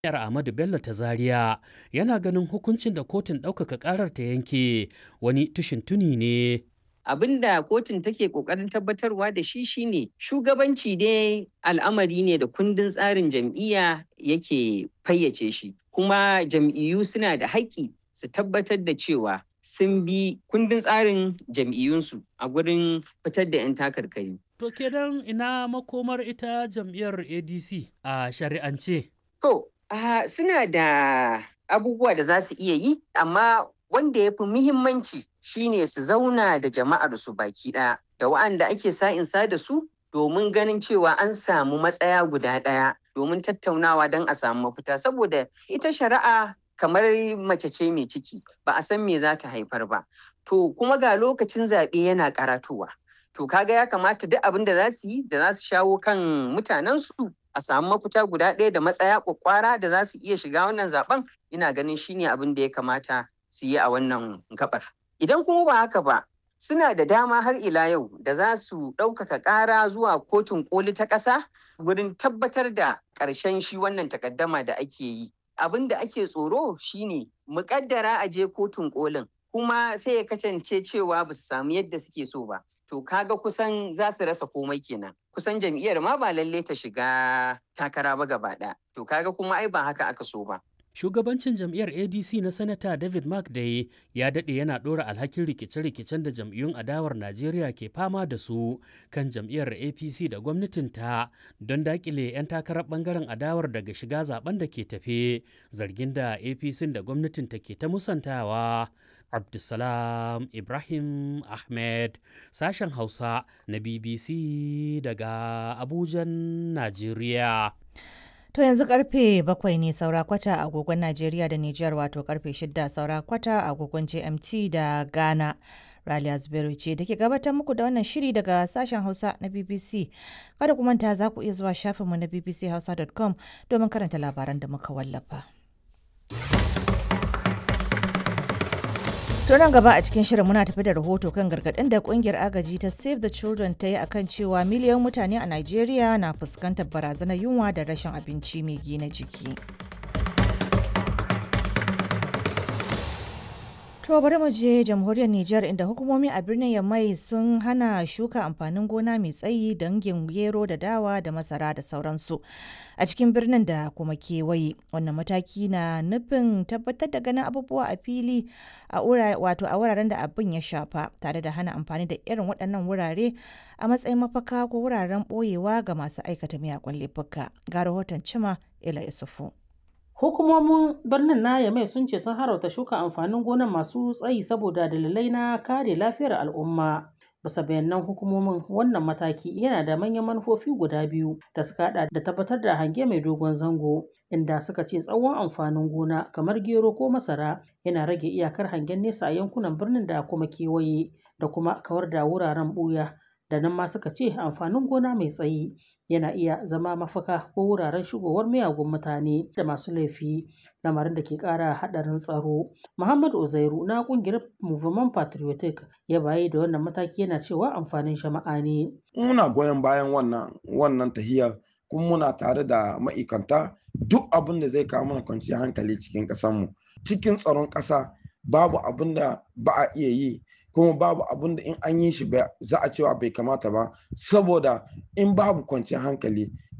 Yar Ahmadu Bello ta Zaria yana ganin hukuncin da kotun ɗaukaka ƙarar ta yanke wani tushin tuni ne. abin da kotun take kokarin tabbatarwa da shi shine shugabanci dai al'amari ne da kundin tsarin jam'iyya yake fayyace shi kuma jam'iyyu suna da haƙƙi su tabbatar da cewa sun bi kundin tsarin jam'iyyunsu a gurin fitar da 'yan takarkari. To kenan ina makomar ita jam'iyyar ADC a shari'ance. To, ah, suna da abubuwa da za su iya yi, amma wanda ya fi muhimmanci shine su zauna da jama'ar su baki ɗaya da wa'anda ake sa'insa da su domin ganin cewa an samu matsaya guda ɗaya domin tattaunawa don a samu mafita saboda ita shari'a kamar mace ce mai ciki ba a san me za ta haifar ba to kuma ga lokacin zaɓe yana karatowa to kaga ya kamata duk abin da za su yi da za su shawo kan mutanensu a samu mafita guda ɗaya da matsaya kwakwara da za su iya shiga wannan zaben ina ganin shine abin da ya kamata su yi a wannan gabar. Idan kuma ba haka ba, suna da dama har ila yau da za su ɗaukaka ƙara zuwa kotun ƙoli ta ƙasa wurin tabbatar da ƙarshen shi wannan takaddama da ake yi. Abin da ake tsoro shine muƙaddara a je kotun ƙolin kuma sai ya kasance cewa ba su samu yadda suke so ba. To kaga kusan za su rasa komai kenan. Kusan jam'iyyar ma ba lalle ta shiga takara ba gaba ɗaya. To kaga kuma ai ba haka aka so ba. Shugabancin jam'iyyar ADC na Sanata David McDay ya daɗe yana ɗora alhakin rikice-rikicen da jam'iyyun adawar Najeriya ke fama da su kan jam'iyyar APC da gwamnatinta don daƙile 'yan takarar ɓangaren adawar daga shiga zaben da ke tafe zargin da APC da gwamnatinta ke ta musantawa. Abdulsalam Ibrahim Ahmed sashen Hausa na BBC daga Abujan, Najeriya. To yanzu karfe bakwai ne saura kwata a agogon Najeriya da Nijar wato karfe shida saura kwata a agogon GMT da Ghana. Raliya Zubairu ce da ke gabatar muku da wannan shiri daga sashen Hausa na BBC. Kada ku manta za ku iya zuwa shafinmu na bbchausa.com domin karanta labaran da muka wallafa. To nan gaba a cikin shirin muna tafi da rahoto kan gargaɗin da kungiyar agaji ta Save the Children ta yi akan cewa miliyan mutane a Najeriya na fuskantar barazanar yunwa da rashin abinci mai gina jiki. To bari mu je jamhuriyar Nijar inda hukumomi a birnin Yamai sun hana shuka amfanin gona mai tsayi dangin gero da dawa da masara da sauransu a cikin birnin da kuma kewaye. Wannan mataki na nufin tabbatar da ganin abubuwa a fili a wato a wuraren da abin ya shafa tare da hana amfani da irin waɗannan wurare a matsayin mafaka ko wuraren ɓoyewa ga masu aikata miyagun laifuka. Ga rahoton Cima Ila Isufu. Hukumomin birnin na Yamai sun ce sun harauta shuka amfanin gonan masu tsayi saboda dalilai na kare lafiyar al'umma. Bisa bayanan hukumomin wannan mataki yana da manyan manufofi guda biyu da suka hada da tabbatar da hange mai dogon zango inda suka ce tsawon amfanin gona kamar gero ko masara yana rage iyakar hangen nesa a yankunan birnin da kuma kewaye da kuma kawar da wuraren buya da nan ma suka ce amfanin gona mai tsayi yana iya zama mafaka ko wuraren shigowar miyagun mutane da masu laifi lamarin da ke kara hadarin tsaro muhammad uzairu na kungiyar movement patriotic ya bayi da wannan mataki yana cewa amfanin jama'a ne muna goyon bayan wannan wannan tahiyar kuma muna tare da ma'aikanta duk abin da zai kawo mana kwanciyar hankali cikin ƙasarmu cikin tsaron ƙasa babu abin da ba a iya yi kuma babu abin da in an yi shi za a cewa bai kamata ba saboda in babu kwanciyar hankali